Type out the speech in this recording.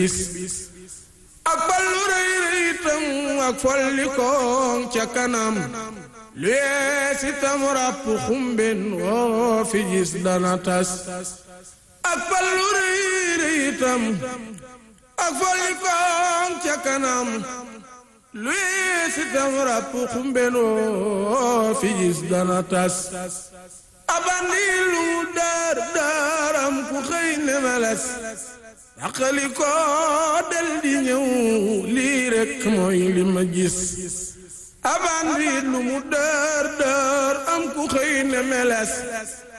ak ballu rëy rëyitam ak folli koŋ ca kanam lu yees itam ràpp xumben woo fi gis dana tas ak ballu rëy rëyitam ak folli koŋ ca kanam lu yees itam ràpp xumben woo fi gis dana tas abandi lu daar daaram ku xëy ne meles daqali ko del di ñëw lii rekk mooy li ma gis abandi lu mu daar daar am ku xëy ne meles